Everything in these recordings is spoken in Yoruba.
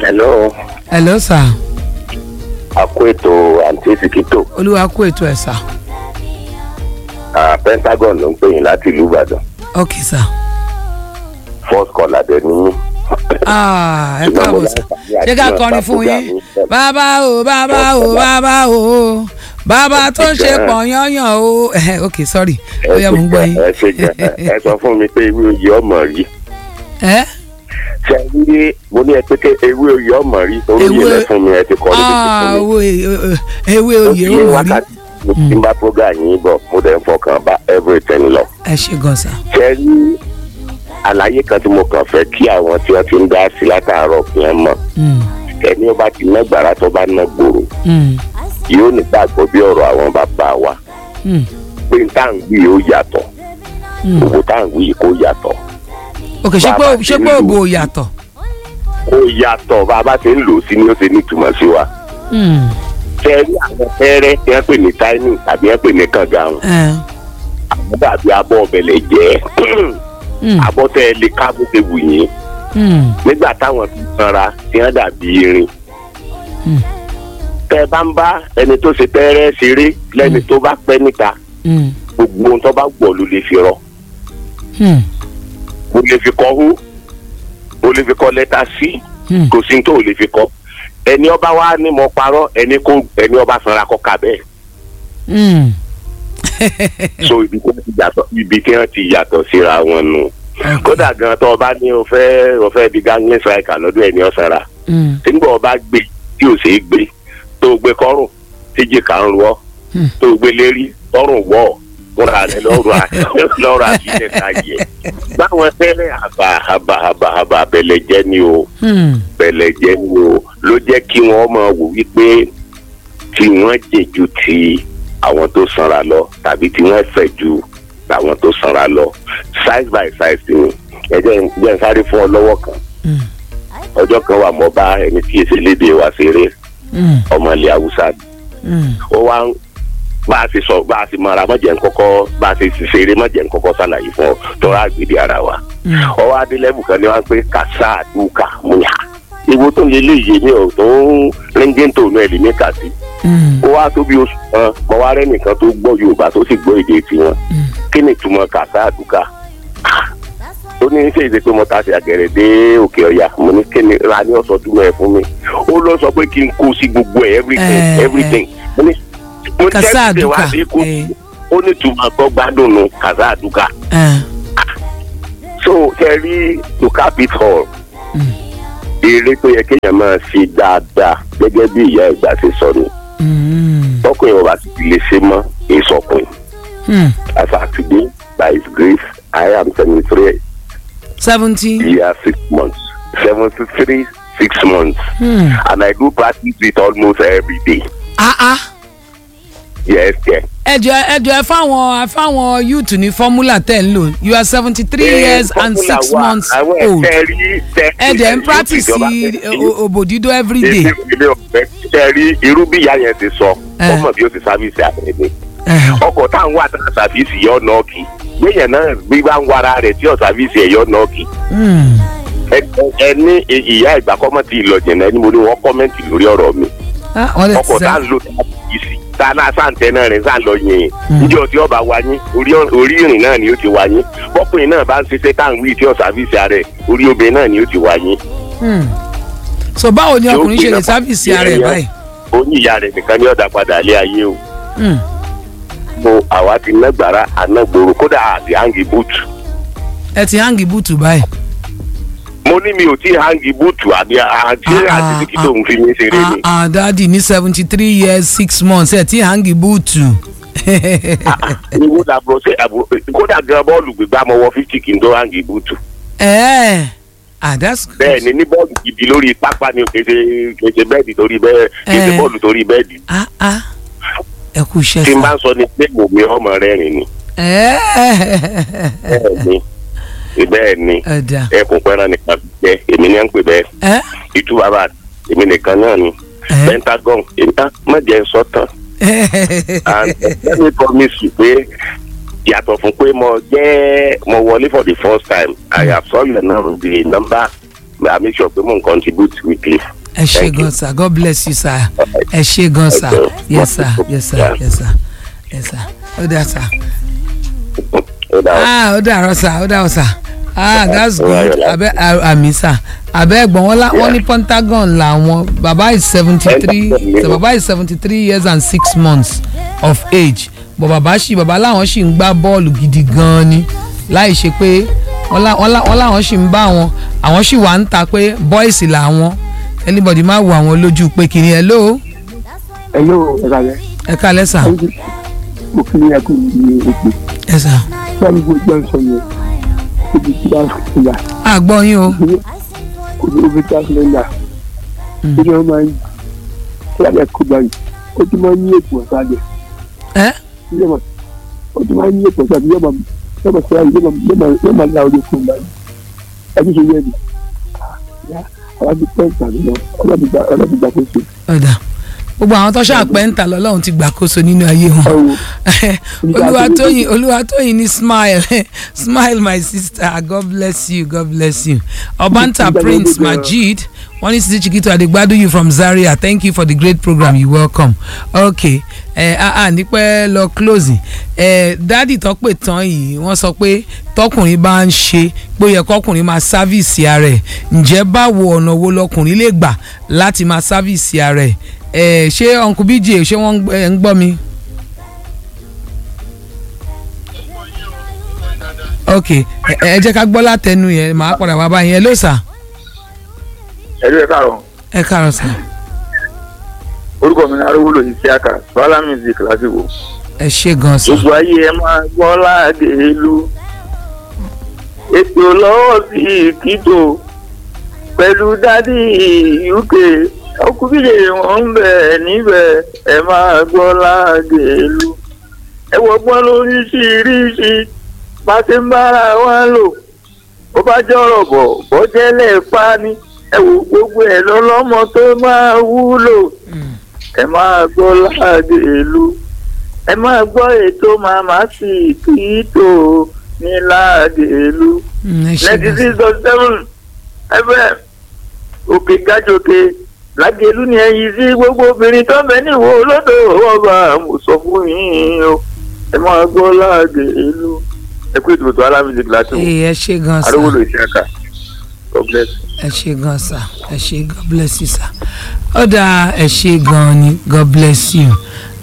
hello hello sir àkó ètò àǹtí sikito olúwa kú ètò ẹ̀ sà ah, pentagon ló ń pè yín láti ìlú ìbàdàn ok sir first call adẹ ní yín. ah ẹ Ṣùgbọ́n mo káàbọ̀ sà láǹfààní àti ṣé ká máa kọrin bá fún program yín yín bọ̀. bàbá o bàbá o bàbá o bàbá tó ń ṣe pọ̀ yányàn o Eh, ok sorry ó yẹ mò ń gbọ́ yín ẹ ṣe gan ẹ sọ fún mi pé ewé oyè ọmọ rí ẹ ṣe rí mo ní ẹ pé ké ewé oyè ọmọ rí orí Ewé- ilẹ̀ fún mi ẹ ti kọ́ ní ah fún mi. owó e- ewé Mo oyè fi ó mọ̀ rí wákàtí mo ti ń bá program yín bọ̀ mo dẹ̀ ń fọkàn bá everything lọ. ẹ ṣe gan sà ṣe rí àlàyé kan tí mo kàn fẹ́ kí àwọn tí wọ́n ti ń dá sí látàárọ̀ fi hàn mọ̀ Mm, ẹni ó bá ti ná gbàrà tó bá ná gbòòrò mm, yóò nígbàgbọ́ bí ọ̀rọ̀ àwọn bàbá wa mm, pé n tá à ń wí yóò yàtọ̀ mm. òwò tá à ń wí kó yàtọ̀ ok ṣé pé Bàbá ṣé ti pé lù. òbò yàtọ̀ kó yàtọ̀ bá a bá ti ń lò ó sí ni ó ti ní ìtumọ̀ sí wa. Mm, fẹ́ẹ́rí àwọn fẹ́rẹ́ tí wọ́n pè ní táínì tàbí wọ́n pè ní kàngáhùn eh, àwọn dàbí abọ́ ọ̀bẹ̀lẹ̀ jẹ́ mm, abọ́ tẹ́ ẹ lè ká bó ṣe wù yín mm, nígbà táwọn fi sanra tí wọ́n dàbí irin. Mm. tẹ́ ẹ bá ń bá ẹni tó ṣe tẹ́rẹ́ ṣeré lẹ́ni tó bá pẹ́ níta mm, gbogbo ohun tó bá gbọ́ ló lè fi rọ mm, o lè fi kọ́ hú o lè fi kọ́ lẹ́tà sí mm. kò sí ní tó o lè fi kọ́ ẹni ọba wa ní mo parọ́ ẹni kó ẹni ọba sanra kọ́ ka bẹ́ẹ̀ Mm. so ibi tí wọ́n ti yàtọ̀ ibi tí wọ́n ti yàtọ̀ síra wọn nù kódà gan tó o bá ní o fẹ́ o fẹ́ di gangling striker lọ́dún ẹni ọ̀sára Mm, nígbà o bá gbé tí o ṣe é gbé tó o gbé kọ́rùn tíjì kà ń rọ Hmm. tó o gbé lérí tọrùn wọ̀ fúnra rẹ lọ́rùn à- lọ́rùn àbílẹ̀ ká yẹ báwọn tẹ́lẹ̀ àbà àbà àbà àbà bẹ̀lẹ̀ jẹ́ ni o mm, bẹ̀lẹ̀ jẹ́ ni o ló jẹ́ kí wọ́n máa wò wípé tí wọ́n jè ju ti àwọn tó sanra lọ tàbí tí wọ́n fẹ̀ ju àwọn tó sanra lọ size by size ni ẹ jẹ́ n- jẹ́ n sáré fún ọ lọ́wọ́ kan mm, ọjọ́ kan wà mọ́ bá ẹni tí èsì léde wa ṣeré mm, ọmọ ilẹ̀ haúsá mm. ó wá ń bá a ti sọ bá a ti mọra mọ̀jẹ̀ ń kọ́kọ́ bá a ti ṣeré mọ̀jẹ̀ ń kọ́kọ́ ṣàlàyé fún ọ tọ́ra àgbèdè ara wa Mm. ọwọ́ adélẹ́bù kan ní wọ́n pé kàṣà àdúkà múyà ìwo tó ń lé léyìí mi ò tó ń ríngé tó nù ẹ̀lì ní kàṣí Mm, ó wá tó bí oṣù kan mọ wá rẹ́ nìkan tó gbọ́ yorùbá tó sì gbọ́ èdè tiwọn mm. kí ni ìtumọ̀ kàṣà àdúkà ó ní ṣe ìṣe pé mo ta sí àgẹ̀rẹ̀ dé òkè ọ̀yà mo ní kí ni ra ní ọ̀sán túmọ̀ ẹ̀ fún mi ó lọ sọ pé kí n kó sí gbogbo ẹ̀ everything Eh, everything mo ní mo ní Kàṣà tẹ́sí wá àdúkà, sí kó eh. ó ní ìtumọ̀ tó gbádùn nù kàṣà àdúkà Eh, so ṣe rí to cap it all Mm. eré tó yẹ kéèyàn máa ṣe dáadáa gẹ́gẹ́ bí ìyá ìgbà ṣe sọ ni mm, tọkùnrin ọba ti lè ṣe mọ́ ìsọkùnrin mm. as at today by his grace I am seventy three seventy. years six months seventy three six months Mm. and I do practice it almost every day ah ah yes yes. ẹjọ ẹjọ ẹ fáwọn ẹ fáwọn youth ní formula ten lò you are seventy three years and six months old ẹ dẹ̀ ń practice o- òbò dídó every day. ilé ọ̀fẹ́ ṣe rí irú bí ìyá yẹn ti sọ Eh. ọmọ bí ó ti sáfíìsì àbẹ̀rẹ̀ Eh, ọkọ̀ tá à ń wà tá a sàfíìsì yọ nọ́ọ̀kì gbẹ̀yẹ̀ náà bí bá ń wara rẹ̀ tí ọ̀ sàfíìsì ẹ̀ yọ nọ́ọ̀kì mm, ẹ- ẹ ní ìyá ìgbà kọ́mọ́ ti lọ jẹ̀nà ẹni mo ní wọ́n kọ́mẹ́ǹtì lórí ọ̀rọ̀ mi ah, wọ́n lè ọkọ̀ ti tá à sẹ́ ń lò tá a sàfíìsì tá a náà sáǹtẹ̀ náà rẹ̀ sáà lọ yẹn Mm. níjọ́ tí ọba wa yín orí orí ìrìn náà ni ó ti wá yín bọ́kùnrin náà bá ń ṣiṣẹ́ tá à ń wí tí ọ̀ sàfíìsì rẹ̀ orí obìnrin náà ni ó ti wá yín Mm. so báwo ni Tí ó ọkùnrin ṣe lè gbéra sáfìsì pàdé ara ẹ̀ ẹ̀yàn. báyìí. oyin ìyá rẹ̀ nìkan ní ọ̀dà padà lé ayé o Mm. mo àwa ti ná gbàrà ànágbòrò kódà àti hangi búùtù ẹ ti hangi búùtù báyìí. mo ní mi ò tí hangi búùtù àbí àti Ah, àti ah, títí tó ń fi mí ṣeré ah ni ah dadi ní seventy three years six months ẹ ti hangi búùtù. ìwọ làbúrò ṣe àbúrò kódà gan bọ́ọ̀lù gbígbá mo wọ fífítì kí n tó hangi búùtù ẹ ah that's good. bẹ́ẹ̀ ni ní bọ́ọ̀lù gidi lórí pápá ni kéde kéde bẹ́ẹ̀dì torí bẹ́ẹ̀ kéde Eh. bọ́ọ̀lù torí bẹ́ẹ̀dì ah ah ẹ kú iṣẹ́ tí n sá. bá ń sọ ni pé mo mi ọmọ rẹ̀ rìn ni ẹ bẹ́ẹ̀ ni bẹ́ẹ̀ ni ẹ dà ẹkùn pẹ́ràn nìkan jẹ́ èmi ní à ń pè bẹ́ẹ̀ ẹ ìtú bàbá èmi nìkan náà ni ẹ pentagon èmi á má jẹ́ sọ́tàn and let me promise you pé yàtọ̀ fún pé mo jẹ́ mo wọlé for the first time I have saw your number the number I make sure pé mo n contribute weekly ẹ ṣe gan sir god bless you sir ẹ ṣe gan sir yes sir yes sir yes sir yes sir ó dà sir ah ó dàrọ sir ó dàrọ sir ah that's good abẹ àmì sir abẹ ẹ̀gbọ́n wọn wọn ní pentagon làwọn baba is seventy three baba is seventy three years and six months of age but baba ṣì baba làwọn ṣì ń gbá bọ́ọ̀lù gidi gan-an ni láì ṣe pé wọ́n láwọn ṣì ń bá wọn àwọn ṣì wà ń ta pé boys làwọn anybody má wo àwọn lójú pé kìíní hello. hello ẹ kálẹ́. ẹ kálẹ́ sà. mo kí ni ẹkún ní èpè. ẹ sà. báwo bó jẹ́ sọ yẹn ibi tí wàá fi yà. a gbọ́ yín o. kò ní omi tí a fi lè yà. kí ni wọ́n máa ń kí wọ́n kó báyìí ó ti máa ń yí èpò ọ̀sán àgbẹ̀. ẹ. ó ti máa ń yí èpò ọ̀sán àgbẹ̀ yóò máa yóò máa sọ yóò máa la orí fún un báyìí. ẹbí ṣe yẹ ni àwọn ti pẹ́ ìtàn lọ ọlọ́dún gbà kó so. ọ̀dà gbogbo àwọn tó ṣàpẹ́ ń ta lọ́lọ́run ti gbàkóso nínú ayé wọn olúwatóyìn olúwatóyìn ní smile smile my sister god bless you god bless you obanta prince majid wọ́n ní sisi chiquito adegbadu you from zaria thank you for the great program you welcome okay ẹ ah ah nípẹ́ lọ closing ẹ dádì tó pè tán yìí wọ́n sọ pé tọkùnrin bá ń ṣe pé ó yẹ kọkùnrin máa sáfìsì ara ẹ̀ ǹjẹ́ báwo ọ̀nà wo lọkùnrin lè gbà láti máa sáfìsì ara ẹ̀ ẹ ṣé uncle bj ṣé wọ́n ń gbọ́ mi. ok ẹ jẹ́ ká gbọ́ látẹnu yẹn màá padà wá báyìí ẹ ló sà. ẹ̀rí ẹ̀ káàrọ̀. ẹ káàrọ̀ sà. orúkọ mi ni arúgbó yìí sí àkà bala music lásìkò. ẹ ṣe gan sà. gbogbo ayé ẹ máa gbọ́ láàdé ìlú. ètò lọ́wọ́ sí ìkító pẹ̀lú dádì uk ọkùnrin wọn ń bẹ̀ níbẹ̀ ẹ máa gbọ́ láàdé ìlú. ẹ wọ́gbọ́n lóríṣiríṣi bá ti ń bára wa lò ó bá jọ̀rọ̀ bọ̀ bọ́jẹ́lẹ̀ pa ni ẹ wò gbogbo ẹ̀ lọ́lọ́mọ tó máa wúlò ẹ máa gbọ́ láàdé ìlú ẹ máa gbọ́ ètò màmá sí kìítò ní láàdé ìlú ninety six dot seven fm òkè gájòkè lágẹ̀lú ni ẹyin sí gbogbo obìnrin tó ń bẹ níwò olódò ọba mo sọ fún yín o ẹ máa gbọ́ láàdé ìlú ẹ kú ètò ètò alámìlẹ̀ gíláàsì ẹ ṣe gan sa arówólò ìṣẹ́ka god bless. ẹ ṣe gan sa ẹ ṣe god bless you sa ó dáa ẹ ṣe gan ni god bless you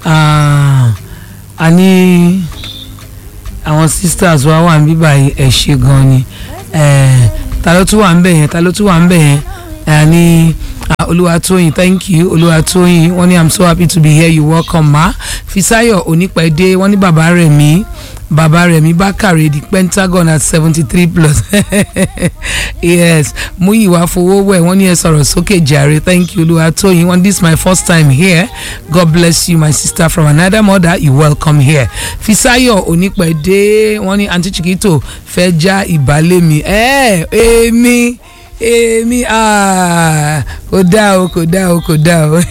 a ní àwọn sisters wa wà níbí báyìí ẹ ṣe gan ni ta ló tún wà ń bẹ̀ yẹn ta ló tún wà ń bẹ̀ yẹn a ní olúwatóyìn thank you olúwatóyìn wọ́n ní i'm so happy to be here you welcome ma fisayo onípẹ̀dé wọ́n ní bàbá rẹ̀ mí bàbá rẹ̀mí bákàrẹ̀ the pentagon at seventy three plus yes múyìwá fowówẹ̀ wọ́n ní ẹ sọ̀rọ̀ sókè jàre thank you olúwatóyìn wọ́n this my first time here god bless you my sister from another mother you welcome here fisayo onípẹ̀dé wọ́n ní aunty chiquito fẹ́ já ìbálẹ̀ mi ẹ̀ èmi èmi kò dá o kò dá o kò dá o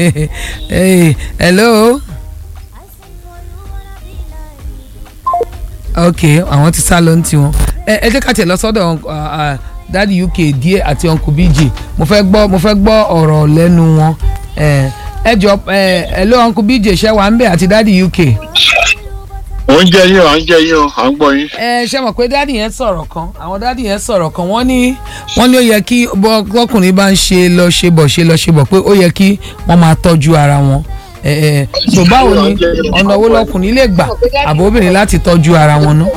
hello. ok àwọn ti sá lọ ní tiwọn ẹ ẹ jẹ́ ká tiẹ̀ lọ sọ́dọ̀ dadi uk díẹ̀ àti uncle bj mo fẹ́ gbọ́ mo fẹ́ gbọ́ ọ̀rọ̀ lẹ́nu wọn ẹ jọ ẹ ẹ ló uncle bj ṣẹ́ wà ń bẹ̀ àti dadi uk. ó ń jẹ yín o à ń jẹ yín o à ń gbọ́ yín. ẹ ṣe mọ̀ pé dádì yẹn sọ̀rọ̀ kan àwọn dádì yẹn sọ̀rọ̀ kan wọ́n ní wọ́n ní ó yẹ kí bọ́kùnrin bá ń ṣe lọ ṣe bọ̀ ṣe lọ ṣe bọ̀ pé ó yẹ kí wọ́n máa tọ́jú ara wọn so báwo ni ọ̀nà owó lọkùnrin lè gbà àbò obìnrin láti tọ́jú ara wọn ná.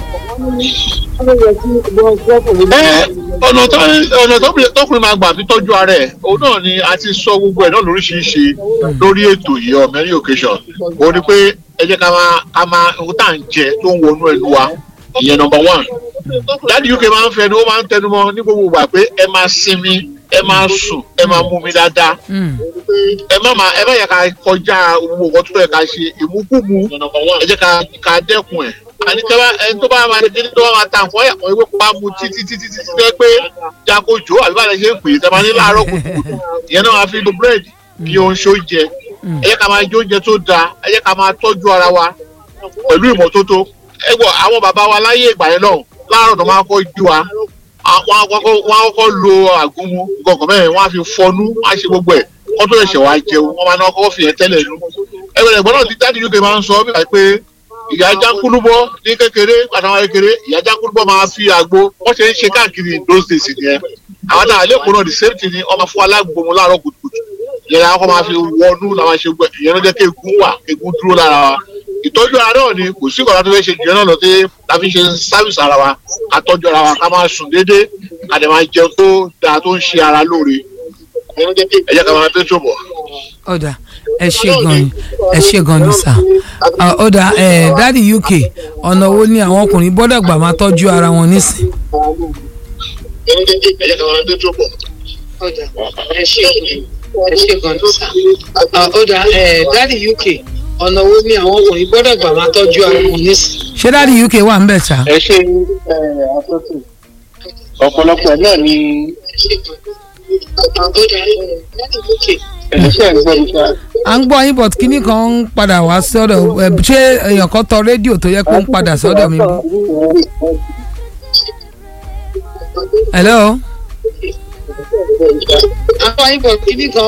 ọ̀nà tọkùnrin máa gbà fi tọ́jú ara ẹ̀ òun náà ni a ti sọ gbogbo ẹ̀ náà lóríṣiríṣi lórí ètò yìí on many occasion òun ni pé ẹ jẹ́ ká máa ká máa ohun tá à ń jẹ tó ń wọnú ẹnu wa ìyẹn number one dáàdi uk máa ń fẹnu ó máa ń tẹnu mọ́ ní gbogbo ìgbà pé ẹ máa sinmi ẹ máa sùn ẹ máa mú mi dáadáa ẹ má máa ẹ má yẹ ká kọjá owó nǹkan tó yẹ ká ṣe ìmúkúmu ẹ jẹ́ ká ká dẹ́kun ẹ̀ àní tẹ́ bá ẹni tó bá máa ṣe tó bá máa ta nǹkan ẹ̀kọ́ ewé pa mu títí títí títí tẹ́ pé jagojo àbí bá lè ṣe ń pè é tẹ́ máa ní láàárọ̀ kùtùkùtù ìyẹn náà máa fi lo búrẹ́dì kí o ń ṣe oúnjẹ ẹ jẹ́ ká máa jẹ oúnjẹ tó dáa ẹ jẹ́ ká máa tọ́jú ara wa pẹ̀lú ìmọ́tótó ẹ gbọ́ àwọn bàbá wa láyé ìgbà yẹn náà láàárọ̀ tó máa kọ́ jú wa àwọn akọ́kọ́ wọn á kọ́kọ́ lo àgúnmu gọ̀gàn mẹ́rin wọn á fi fọnú wọn á ṣe gbogbo ẹ̀ kọ́ tó ẹ̀ṣẹ̀ wá jẹun wọn máa ná kọ́kọ́ fi yẹn tẹ́lẹ̀ nú. ẹgbẹ́ ẹ̀gbọ́n náà ti jáde uk máa ń sọ bí wàá pé ìyá jákúlúbọ ní kékeré àtàwọn kékeré ìyá jákúlúbọ máa fi àgbo wọ́n ṣe ń ṣe káàkiri those days nìyẹn àwọn náà lẹ́kọ̀ọ́ náà the same thing ni ọmọ fún alágbòmù láàárọ̀ kùtùkùtù ìyẹn làwọn kan máa fi wọnú làwọn ṣe gbẹ ìyẹn ló jẹ́ kí egun wà egun dúró lára wa ìtọ́jú ara náà ni kò sí ìkọ̀lá tó fẹ́ ṣe jù náà lọ sí la fi ṣe sáfìsì ara wa ká tọ́jú ara wa ká máa sùn déédéé ká dẹ̀ máa jẹun tó dáa tó ń ṣe ara lóore ẹ jẹ́ ká máa tẹ́ tó bọ̀. ọ̀dà ẹ ṣe gan ni ẹ ṣe gan ni sà Ah, ọ̀dà ẹ̀ dáàdi uk ọ̀nà wo ni àwọn ọkùnrin gbọ́dọ̀ gbà máa tọ́jú ara wọn nísìn. ẹ jẹ́ ká máa tẹ́ tó bọ̀. ọ̀dà ẹ ṣe ẹ ṣe gan ni sà ọ̀dà ẹ̀ dáàdi uk ọ̀nà wo ni àwọn ọkùnrin gbọ́dọ̀ gbà máa tọ́jú ara wọn nísìn. ṣé dáàdi uk wà ń bẹ̀ sà. ẹ ṣe àtúntò ọ̀pọ̀lọpọ̀ náà ni ẹ̀ṣẹ̀ ń gbọ́ nípa à ń gbọ́ yín but kíní kan ń padà wá sọ́dọ̀ ẹ̀, ṣé èèyàn kan tọ rédíò tó yẹ kó ń padà sọ́dọ̀ mi bí. hello. à ń gbọ́ yín but kíní kan